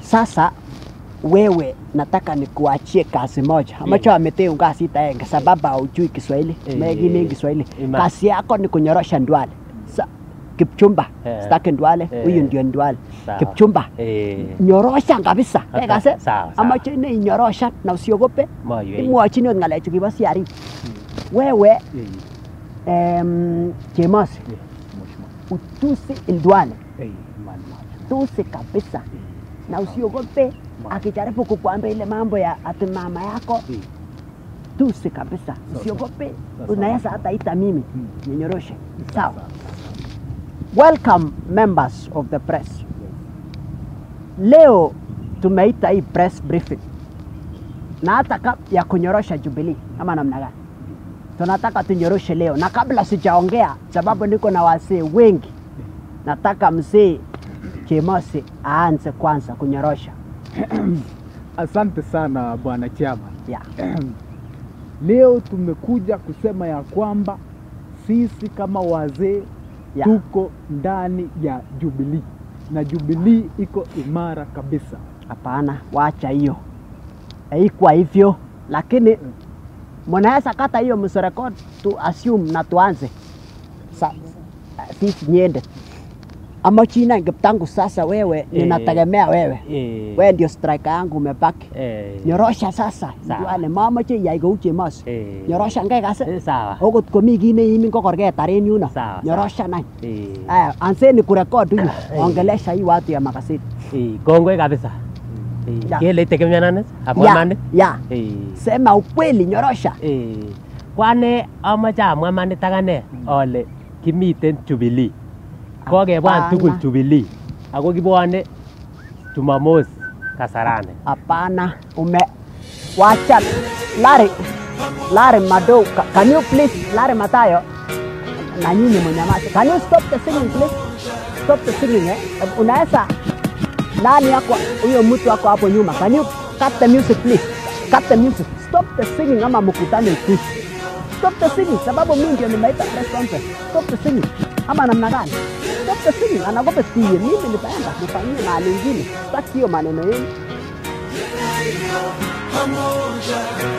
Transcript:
Sasa wewe nataka nikuachie kazi moja ambacho ameteun kasit aenge sababu haujui Kiswahili Eh, megine Kiswahili. ima. Kazi yako ni kunyorosha ndwale. Sa, Kipchumba Eh. sitaki ndwale, Eh. huyu ndio ndwale. Sawa. Kipchumba Eh, nyorosha kabisa. Okay, Kase sawa, sawa. amache ne inyorosha na usiogope. moywei. Imwochini ot ng'alechu kibo CRE. Wewe Eh, em, Chemosi eh, mheshimiwa. utusi Ndwale, Eh, man, man. tusi kabisa na usiogope akijaribu kukuambia ile mambo ya ati mama yako Eh, tusi kabisa, usiogope. Sasa. Unaweza hata ita mimi Mm. ninyoroshe. sawa, Sawa. Welcome members of the press. Leo tumeita hii press briefing na hata kab ya kunyorosha Jubilee ama namna gani, tunataka tunyoroshe leo, na kabla sijaongea, sababu niko na wasee wengi, nataka mzee Chemosi aanze kwanza kunyorosha. Asante sana bwana chairman. Yeah. Leo tumekuja kusema ya kwamba sisi kama wazee Yeah. tuko ndani ya Jubilee na Jubilee iko imara kabisa. Hapana, wacha hiyo, haikuwa hivyo, lakini mnaweza kata hiyo msirekod tu assume na tuanze Sa, sisi niende ama china tangu sasa, wewe Eh. ninategemea wewe, Eh, wewe ndio striker yangu umebaki. eh, Nyorosha sasa, Sawa. ndwale mamache iyai kou Chemos, eh, nyorosha ngai kase eh, sawa. okot komi kit neimin kokorketar en yuno, Sawa, nyorosha nany. Eh, Aya, anseni kurekod huyu, Eh. ongelesha hii watu ya magazeti. eh, kongoi kabisa. Eh, Ya. Kele itegemeanan amwa Ya, imanit. ya, Eh, sema ukweli, nyorosha. eh, kwane amache amwa imanit akane ale kimiten Jubilee. Kokebwan Hapana. tugul Jubilee ako kibwane Jumamos Kasarani. Hapana, ume wacha Larry, Larry Mado, ca- can you please, Larry Matayo, na nyinyi mnyamaze. Can you stop the singing please? Stop the singing eh. Unaweza nani yako huyo mtu wako hapo nyuma. Can you cut the music please? Cut the music. Stop the singing ama mkutane tu. Stop the singing sababu mimi ndio nimeita press conference. Stop the singing. Ama namna gani? Stop the singing. Anagopa tie. Mimi nitaenda nifanyie mahali ingine. Sitaki hiyo maneno yenu. pamoja